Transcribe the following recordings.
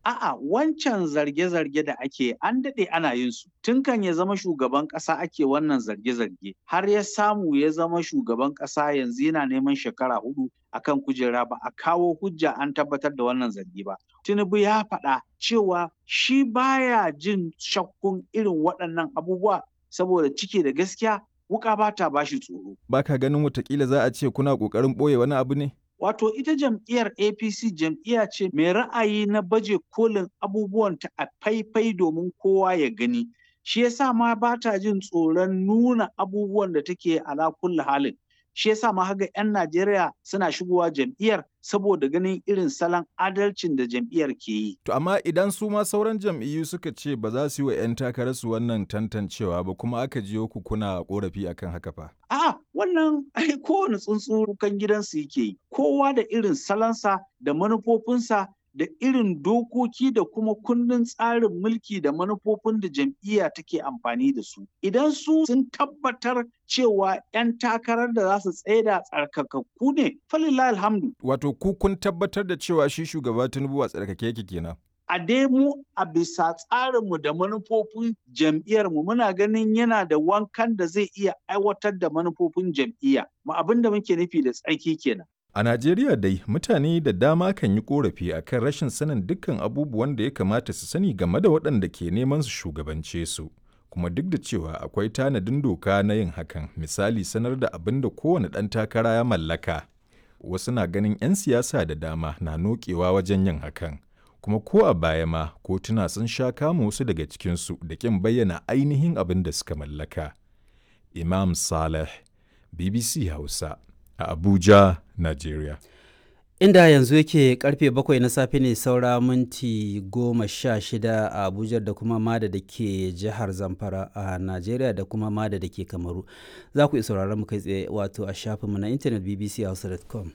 A'a wancan zarge-zarge da ake an daɗe ana yin su. Tun kan ya zama shugaban ƙasa ake wannan zarge-zarge. Har ya samu ya zama shugaban ƙasa yanzu yana neman shekara hudu akan kujera ba a kawo hujja an tabbatar da wannan zargi ba. Tinubu ya faɗa cewa shi baya jin shakkun irin waɗannan abubuwa saboda ciki da gaskiya wuka ba ta bashi tsoro. Ba ka ganin watakila za a ce kuna ƙoƙarin ɓoye wani abu ne? Wato ita jam'iyyar APC jam'iyya ce mai ra'ayi na baje kolin abubuwanta a faifai domin kowa ya gani. Shi yasa ma ba ta jin tsoron nuna abubuwan da take ala kulli halin. Shi yasa ma haga 'yan Najeriya suna shigowa jam'iyyar saboda ganin irin salon adalcin da jam'iyyar ke yi. To amma idan su ma sauran jam'iyyu suka ce ba za su yi wa 'yan takararsu wannan tantancewa ba kuma aka jiyo ku kuna korafi akan haka fa. A'a wannan ai kowane tsuntsu kan gidansu yake yi. Kowa da irin salonsa da manufofinsa da irin dokoki da kuma kundin tsarin mulki da manufofin da jam'iyya take amfani da su. Idan su sun tabbatar cewa 'yan takarar da za su tsaida tsarkakakku ne, falillah alhamdu. Wato ku kun tabbatar da cewa shi shugaba Tinubu a tsarkake yake kenan. a dai mu a bisa tsarinmu da manufofin jam'iyyarmu muna ganin yana da wankan da zai iya aiwatar da manufofin jam'iyya. Ma abin da muke nufi da tsarki kenan. A Najeriya dai mutane da dama kan yi korafi akan rashin sanin dukkan abubuwan da ya kamata su sani game da waɗanda ke neman su shugabance su. Kuma duk da cewa akwai tanadin doka na yin hakan, misali sanar da abin da kowane ɗan takara ya mallaka. Wasu na ganin 'yan siyasa da dama na nokewa wajen yin hakan. kuma ko a baya ma kotuna sun sha kama wasu daga cikinsu da kin bayyana ainihin abin da suka mallaka. Imam Saleh, BBC Hausa, a Abuja, Nigeria. Inda yanzu yake karfe bakwai na safe ne saura minti goma sha shida a Abuja da kuma Mada da ke jihar Zamfara a Najeriya da kuma Mada da ke Kamaru. Za ku iya sauraron mu kai tsaye wato a shafinmu na intanet bbchausa.com.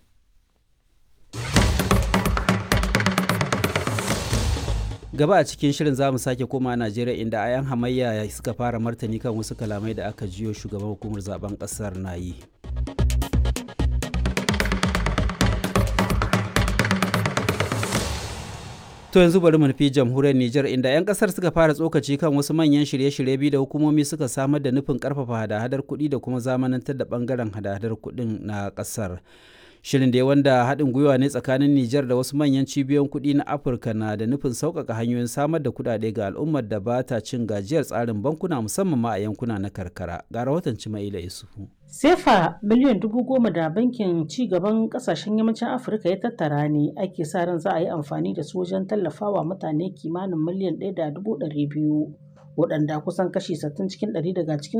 gaba a cikin shirin za mu sake koma najeriya inda ayan hamayya suka fara martani kan wasu kalamai da aka jiyo shugaban hukumar zaben kasar na yi to yanzu bari mu nufi jamhuriyar Nijar inda 'yan kasar suka fara tsokaci kan wasu manyan shirye-shirye biyu da hukumomi suka samar da nufin karfafa hada-hadar kuɗi da kuma zamanantar da bangaren hada-hadar kuɗin na kasar. shirin da wanda haɗin gwiwa ne tsakanin Nijar da wasu manyan cibiyoyin kuɗi na Afirka na da nufin sauƙaƙa hanyoyin samar da kuɗaɗe ga al'ummar da ba ta cin gajiyar tsarin bankuna musamman ma a yankuna na karkara. Ga rahoton Cimaila Yusufu. Sefa miliyan dubu goma da bankin ci gaban kasashen yammacin Afirka ya tattara ne ake sa ran za a yi amfani da su wajen tallafawa mutane kimanin miliyan ɗaya da dubu ɗari biyu. waɗanda kusan kashi 60 cikin ɗari daga cikin